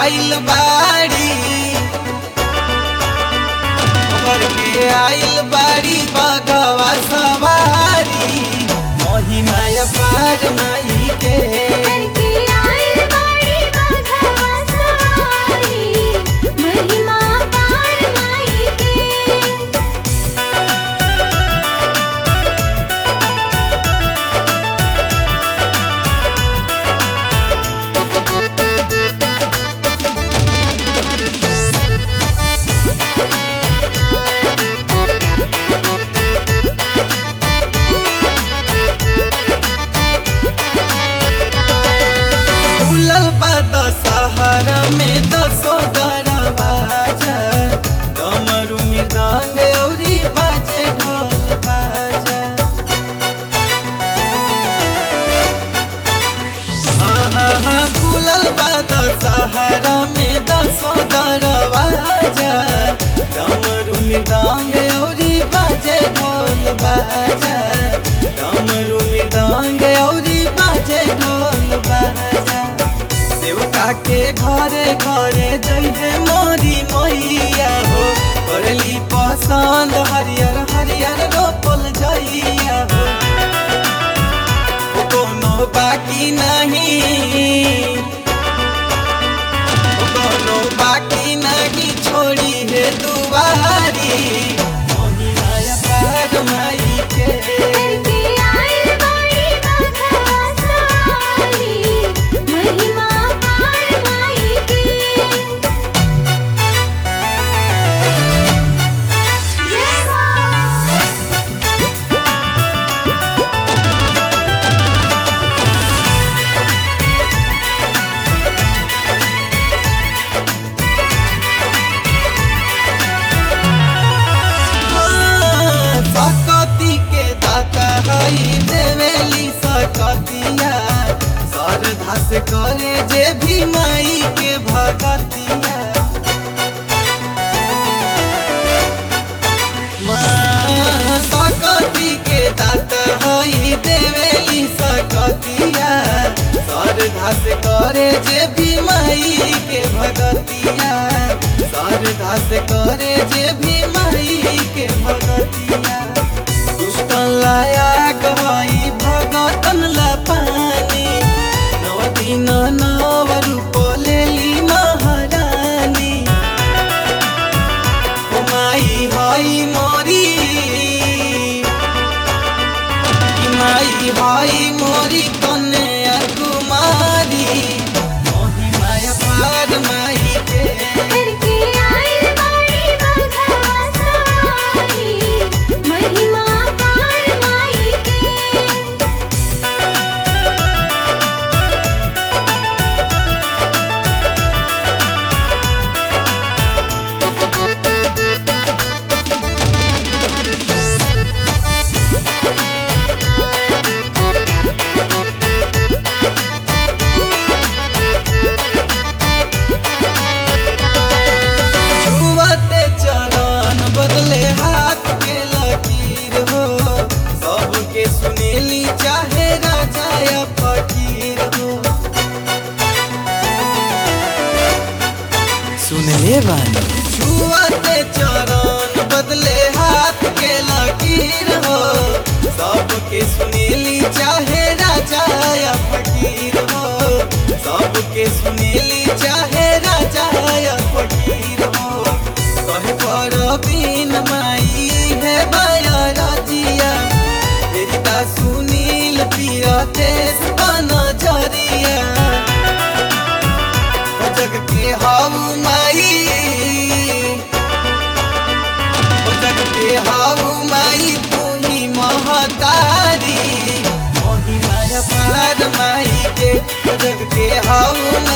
आइल बाड़ी घर के आइल बाड़ी बगवा सवारी महिमा पार माई के करके आइल बाड़ी बघवा सवारी महिमा पार माई के फूलल बा दशहरा में दसो दरवाजा डमरू मृदंग औरी बाजे ढोल बाजा हाँ हाँ हाँ फूलल बा दशहरा में दसो दरवाजा डमरू मृदंग औरी बाजे ढोल बाजा डमरू मृदंग औरी बाजे ढोल बाजा सेवका के घरे घरे जइहे मोरी मैया हो करली पसंद हरियर हरियर रोपल जइया हो कोनो बाकी नहीं कोनो बाकी नहीं छोड़ी है दुआरी मोहिया पार माई के करके आइल बाड़ी बघवा सवारी महिमा पार माई के जय मां सकती के दाता हई देवेली सकतिया श्रद्धा से करे जे भी माई के भगतिया माँ सकती के दाता हई देवेली सकतिया श्रद्धा से करे जे भी माई के भगतिया श्रद्धा से करे जे भी माई के भगतिया दुष्टन लाया गवाई भगतन ला पानी नव दिन नव रूप लेली महारानी ओ माई हई मोरी ई माई हई मोरी कन्या कुमारी महिमा पार माई के करके आइल बाड़ी बघवा सवारी महिमा पार माई के छुअते चरण बदले हाथ के लकीर हो सबके सुनेली चाहे राजा या फकीर हो सुनले बानी छुअते चरण बदले हाथ के लकीर हो सबके सुनेली चाहे राजा या फकीर हो सबके सुनेली चाहे राजा या फकीर हो कहे पर बिन माई है बाया राजिया तेरी सुनील पिया देश बना जरिया जग के हाउ माई जग के हाउ माई तू ही महतारी मोही माया पार माई के जग के हाउ